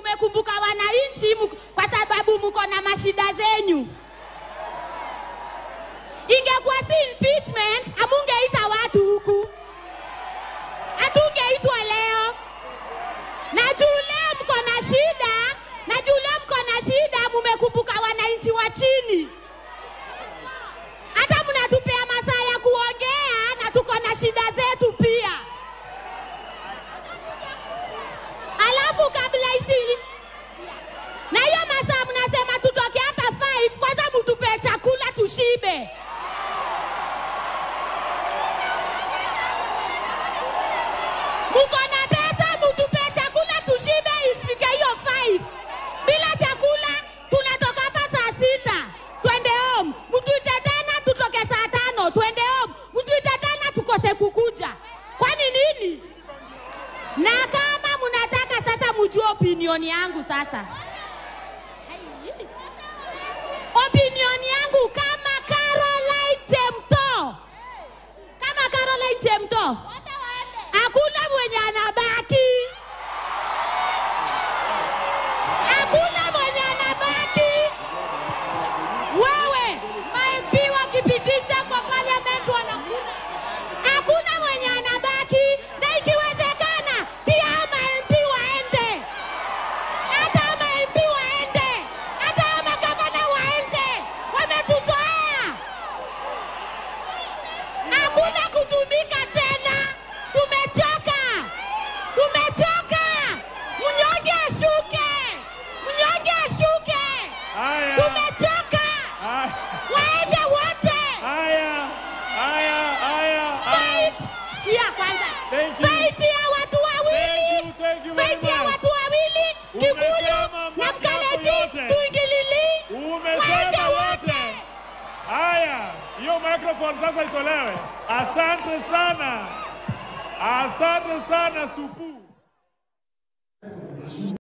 mumekumbuka wananchi muko- kwa sababu mko na mashida zenyu. Ingekuwa si impeachment, amungeita watu huku, hatungeitwa leo. Na juu leo mko na shida, na juu leo mko na shida, mumekumbuka wananchi wa chini. Hata mnatupea masaa ya kuongea, na tuko na shida zetu pia. Alafu kabla isi na hiyo masaa mnasema tutoke hapa 5 kwanza mtupe chakula tushibe. Muko na pesa mtupe chakula tushibe ifike hiyo 5. Bila chakula tunatoka hapa saa sita twende home, mtuite tena tutoke saa tano twende home, mtuite tena tukose kukuja. Kwani nini? Na kama mnataka sasa mjue opinion yangu sasa. Hai. Opinion yangu kama Caroline Chemto. Kama Caroline Chemto. Hakuna mwenye anabaki. Hakuna mwenye anabaki. Wewe, ma-MP wakipitisha kwa parliament wanakula. Hakuna mwenye anabaki na ikiwezekana pia hao ma-MP waende. Hata hao ma-MP waende. Hata hao magavana waende. Wametuzoea. Hakuna kutumika tena. Tumechoka. Tumechoka. Mnyonge ashuke. Mnyonge ashuke. Haya, Tumechoka. haya, Waende wote. haya, haya, haya, haya. Fight. Kia kwanza. Thank you. Fight ya watu wawili. Thank you, thank you very Fight ya much. watu wawili. Kikuyu Umesema na mambo yako Mkaleji yote. tuingilili. Waende Umesema wote. wote. Haya, hiyo microphone sasa itolewe. Asante sana, asante sana Supu.